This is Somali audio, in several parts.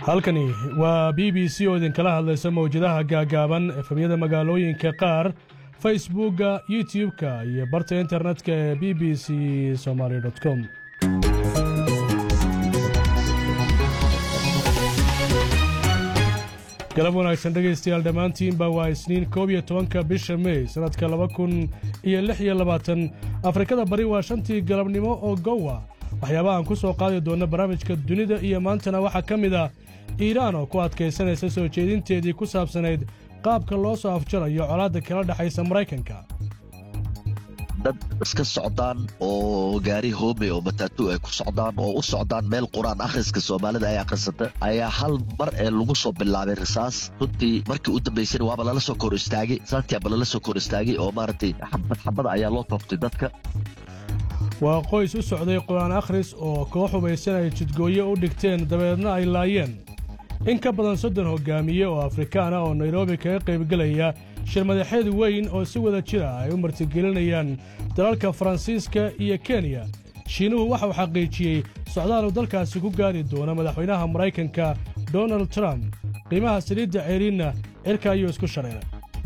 halkani waa b b c oo idinkala hadlaysa mawjadaha gaagaaban efemyada magaalooyinka qaar facebookga youtub-ka iyo barta internetka ee b b c somaali com galab wanaagsan dhegaystayaal dhammaantiinba waa isniin koob iyo tobanka bisha mey sannadka laba kun iyo lix iyo labaatan afrikada bari waa shantii galabnimo oo gowa waxyaabahaan ku soo qaadi doonna barnaamijka dunida iyo maantana waxaa ka mid ah iiraan oo ku adkaysanaysa soo jeedinteedii ku saabsanayd qaabka loo soo afjarayo colaadda kala dhexaysa maraykanka dad iska socdaan oo gaari hoome oo mataatu ay ku socdaan oo u socdaan meel qur-aan akhriska soomaalida ay akhrisata ayaa hal mar ee lagu soo bilaabay risaas runtii markii u dambaysana waaba lala soo kor istaagay saantiaba lala soo kor istaagay oo maaragtay xabad xabada ayaa loo tooftay dadka waa qoys u socday qur-aan akhris oo koox hubaysan ay jidgooye u dhigteen dabeedna ay laayeen in ka badan soddon hoggaamiye oo afrikaan ah oo nairobi kaga qaybgelaya shir madaxeed weyn oo si wada jira ay u martigelinayaan dalalka faransiiska iyo kenya shiinuhu waxa uu xaqiijiyey socdaal uu dalkaasi ku gaari doono madaxweynaha maraykanka donald trump qiimaha saliidda ceeriinna cirka ayuu isku shareeray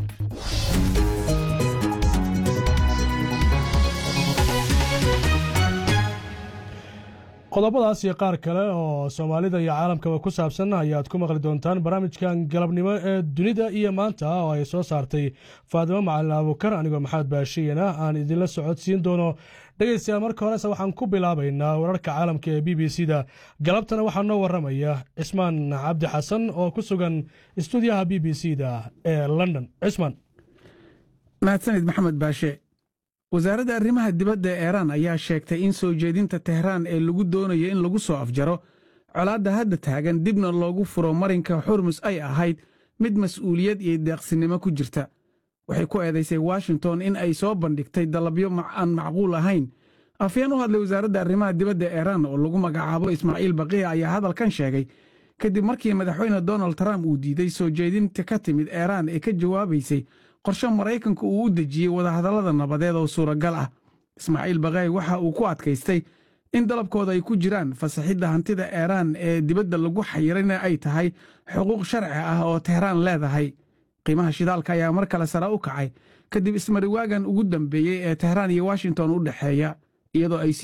qodobadaas iyo qaar kale oo soomaalida iyo caalamkaba ku saabsan ayaad ku maqli doontaan barnaamijkan galabnimo ee dunida iyo maanta oo ay soo saartay faadimo macalin abuukar anigoo maxamed baashiyana aan idinla socodsiin doono dhegaystayaal marka horese waxaan ku bilaabaynaa wararka caalamka ee b b c da galabtana waxaa noo warramaya cismaan cabdi xasan oo ku sugan istuudiyaha b b c da ee london cismaan mahadsanid maxamed baashe wasaaradda arrimaha dibadda ee iiraan ayaa sheegtay in soo jeedinta tehraan ee lagu doonayo in lagu soo afjaro colaadda hadda taagan dibna loogu furo marinka xurmus ay ahayd mid mas'uuliyad iyo deeqsinimo ku jirta waxay ku eedaysay washington in ay soo bandhigtay dalabyo aan macquul ahayn afyeen u hadlay wasaaradda arrimaha dibadda iiraan oo lagu magacaabo ismaaciil baqiya ayaa hadalkan sheegay kadib markii madaxweyne donald trump uu diiday soo jeedinta ka timid iiraan ee ka jawaabaysay qorshe maraykanku uu u dejiyey wadahadallada nabadeed oo suuragal ah ismaaciil baqaay waxa uu ku adkaystay in dalabkooda ay ku jiraan fasaxidda hantida iiraan ee dibadda lagu xayirayna ay tahay xuquuq sharci ah oo tehraan leedahay qiimaha shidaalka ayaa mar kale sare u kacay kadib ismariwaagan ugu dambeeyey ee tehraan iyo washington u dhexeeya iyadoo ay